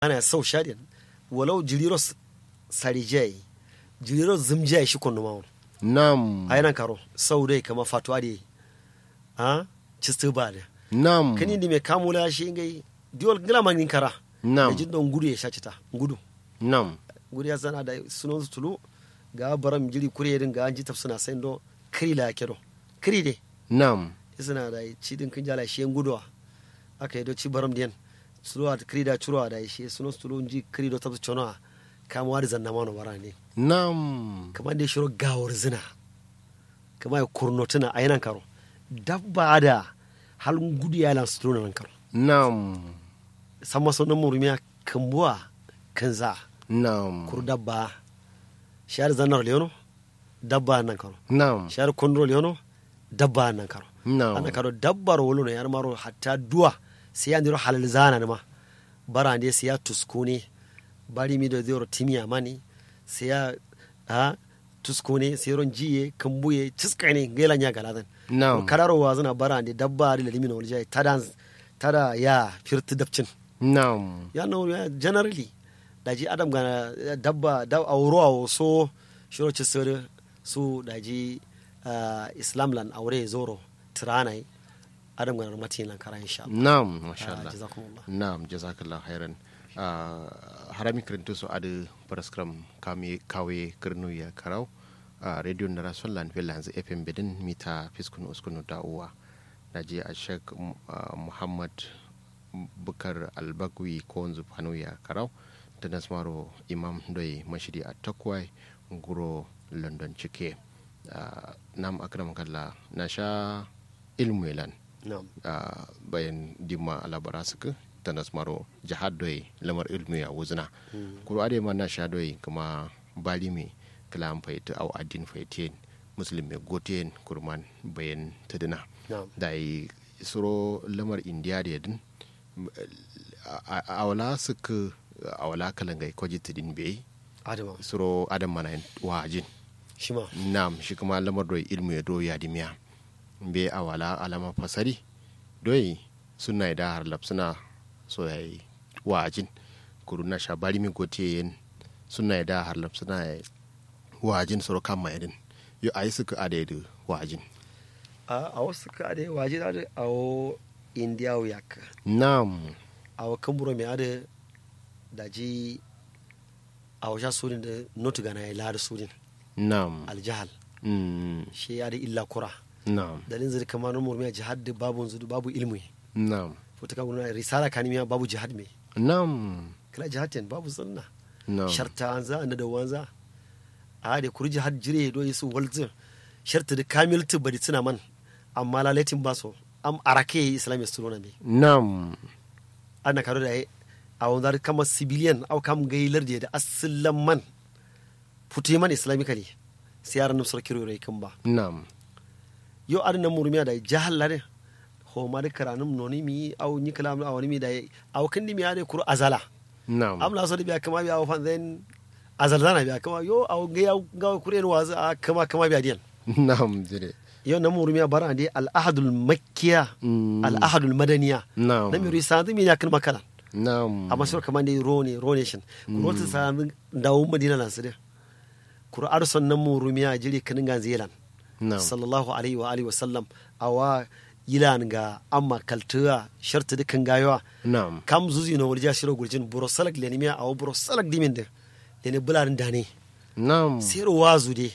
ana sau shadin walau jiriro sarijai jiriro zimjai shi kunu mawon nam a yanan karo sau dai kama fatuwa da a cistu ba da nam kani di mai kamula shi ngai diol gila mangin kara nam da jin don gudu ya shaci ta gudu nam gudu ya zana da sunan su tulu ga baram jiri kure din ga an ji tafsuna sai do kiri la kedo kiri de nam suna da ci din kin jala shi guduwa aka yi do ci baram diyan tuluwa da kiri da curuwa da shi sunan su tulu ji kiri do tafsu chono kamuwa da zanna mano bara ne nam kamar da ya shiro gawar zina kamar ya kurnotuna a yanan karo dabba da halin gudu ya lan su nan karo nam san maso nan murumiya kambuwa kan za nam kur dabba shahar zanar leono dabba nan karo nam shahar kondro leono dabba nan karo nam ana karo dabbar wolo na yar maro hatta duwa sai ya ndiro halal zana ne ma bara ne sai ya tuskune bari mi da zero timiya mani sai ya ha tuskune sai ron jiye kambuye ciskane gela nya galadan nam kararo wa zana bara ne dabba da limina wal jai tada tada ya firti dabcin nam ya no ya generally daji adam gana dabba da auro awo so shiro ci sir su daji ah, islam lan aure zoro tiranai adam gana matin lan kara insha Allah nam masha Ah, Allah jazakumullah nam jazakallah khairan Ah, harami kirinto so adu paraskram kami kawe kirnu ya karau a radio na rason lan fel hanzu fm bedin mita fiskun uskunu da uwa naji a shek muhammad bukar albagwi ko wanzu fanu ya karau da nasmaro imam doi mashidi a takwai guro london cike Ah, nam akram kalla na sha ilmu elan na'am a bayan dimma alabara suka ta nasmaro jihad doyi lamar ilmi a wuzina kuro ade ma na sha doyi kuma bali me kala an faita au adin faitiyen muslim me gotiyen kurman bayan tadina na'am da yi suro lamar indiya da yadin a wala suka a wala kalangai kwaji tadin bai adama suro adam mana wajin shi ma nam shi kuma lamar doyi ilmu ya doyi adimiya be a wala alama fasari doyi suna da har suna so ya yi wajin kuru na shabari mi gote yin suna da har suna ya wajin soro kan mai din yo ayi suka adaidu wajin a a wasu ka ade waje da ade a wo india yak nam a wo kamburo me ade daji a wo sha surin da notu gana ya lada surin nam aljahal mm, shi ya da illa kura nam dalin zai kama nan murmiya jihad da babu zudu babu ilmi nam fota ka guna risala kanimiya babu jihad me nam kala jihad ten babu sunna nam sharta an za na da wanza a da kuri jihad jire do yisu walzin sharta da kamil tu bari tuna man amma lalatin ba so am arake islamic suruna me nam ana karo da ai a wanda kama civilian au kam gailar da asallan man futu man islamically sai yaran nan sur kiro rai kan ba nam yo ar nan murmiya da jahal lare ho ma da karanum noni mi au ni kalam au ni mi da au kan ni mi ade kuro azala nam am la so da biya kama biya au fan then azal zana biya kama yo au ga ya ga kure ni wazu a kama kama biya diyan nam jire yo nan murmiya bara de al ahadul makkiya Mm. al ahadul madaniya nam na mi risadu mi ya kan makala nam amma sur kaman dai ro ne ro nation kuro ta sa dawo madina lan su de kuro arson nan murumiya jiri kanin gan zealand nam sallallahu alaihi wa alihi wa sallam awa yilan ga amma kaltuwa sharta dukan gayawa nam kam zuzi no wurja shiro gurjin buro salak le nimiya awo buro salak dimin de le ne bularin dane nam sero wazu de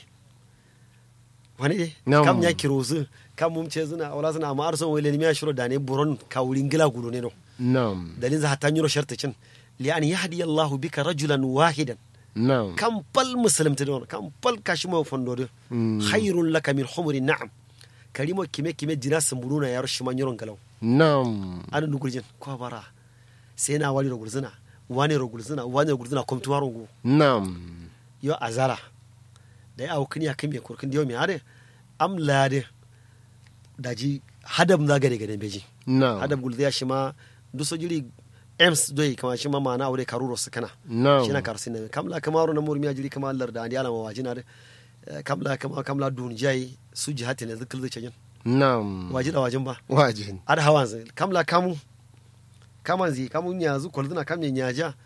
wani de Nam. kam ya kirozu kam mum ce zuna awla zuna amma arson wele nimiya shiro dane buron kawulin gila gudo ne no nam dalin za hatan yiro sharta cin li an yahdi Allah bika rajulan wahidan nam kam pal muslimta don kam pal kashimo fondode Mm. khairun laka min humri na'am karimo kime kime dina samburuna yaro shima nyoron galaw nam anu nugurjin ko bara sai na wali rogulzina wani rogulzina wani rogulzina komtu warongo nam yo azara da ya awu kiniya kime kurkin diyo mi ade am lade daji hadam na gade gade beji nam hadam gulziya shima duso jiri ems doyi kama shima mana aure karuro su kana nam shina kar sinne kamla kamaro na murmiya jiri kama lar da andi ala mawajina de Eh, kamla kama kamla dun jai su jihati ne zikil zai cajin nam waji da wajin ba wajin ada hawan zai kamla kamu kaman zi kamu nyazu kwalzina kam ne nyaja